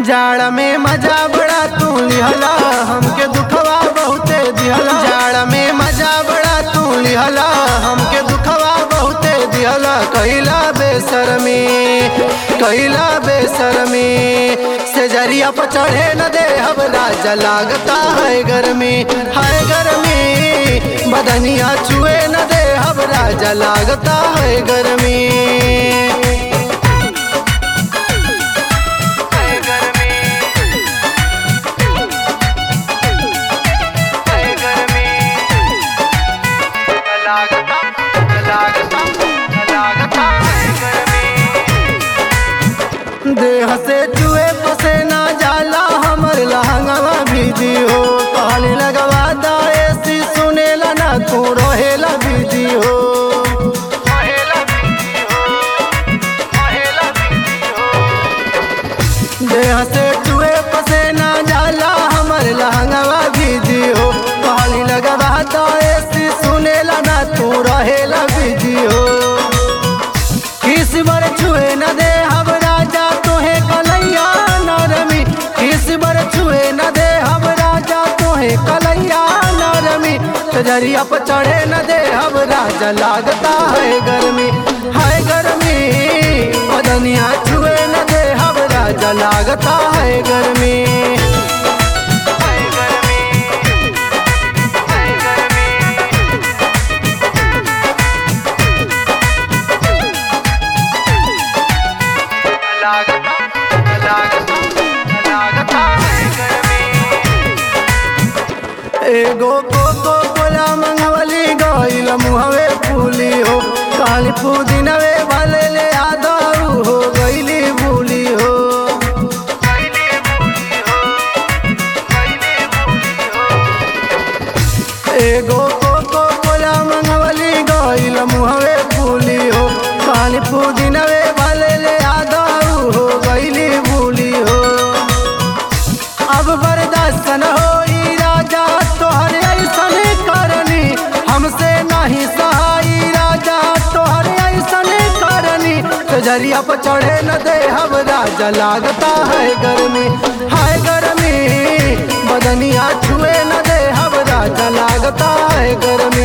जाड़ में मजा बड़ा तू लिहला हमके दुखवा बहुते दिहला जाड़ में मजा बड़ा तू लिहला हमके दुखवा बहुते दिहला कैला बेसरमी कैला बेसरमी से जरिया पर चढ़े न दे अब राजा लागता है गर्मी है गर्मी बदनिया छुए न दे अब राजा लागता है गर्मी देह से चुए पसे ना जाला हमर लहंगवा भीजी हो कहली लगवा दाए सी सुनेला ना तू रहेला भीजी हो देह से चुए पसे ना जाला हमर लहंगवा भीजी हो कहली लगवा दाए सी सुनेला ना तू रहेला भीजी हो किस बर छुए न दे हम राजा तोहे कलैया नरमी किस बर छुए न दे हम राजा तोहे कलैया नरमी सजरिया पर चढ़े न दे हम राजा लागता है गर्मी है गर्मी बदनिया छुए न दे हम राजा लागता है गर्मी एगो कोको कोला मंगवली गइल मुहवे फूली हो काली पुदीनवे भले ले आदरू हो गइली भूली हो एगो कोको कोला मंगवली गइल मुहवे फूली हो काली पुदीनवे भले ले आदरू हो गइली भूली हो अब बर्दाश्त न होई राजा तोहर ऐसन करनी हमसे नहीं सहाई राजा तोहर ऐसन करनी जरिया पर चढ़े न दे हम राजा लागता है गर्मी है गर्मी बदनिया छुए न दे हम राजा लागता है गर्मी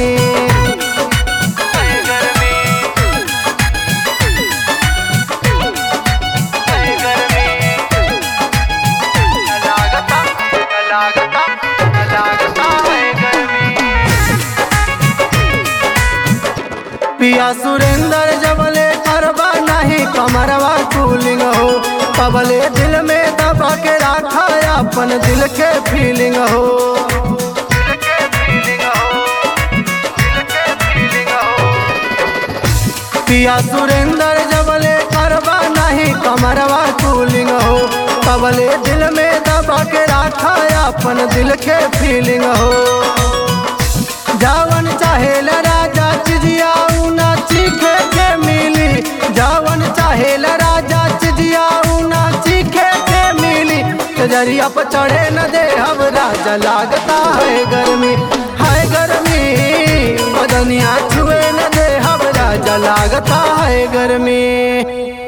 पिया सुरेंद्र जबले करबा नहीं कमरवा कूलिंग हो पबले दिल में दबा के रखा अपन दिल के फीलिंग हो पिया सुरेंद्र जबले करबा नहीं कमरवा कूलिंग हो पबले दिल में दबा के रखा अपन दिल के फीलिंग हो जावन चाहे राजा चिजिया ना चीखे के मिली जावन चाहे राजा चिजिया ना चीखे के मिली जरिया पर चढ़े न दे अब राजा लागता है गर्मी है गर्मी बदनिया छुए न दे अब राजा लागता है गर्मी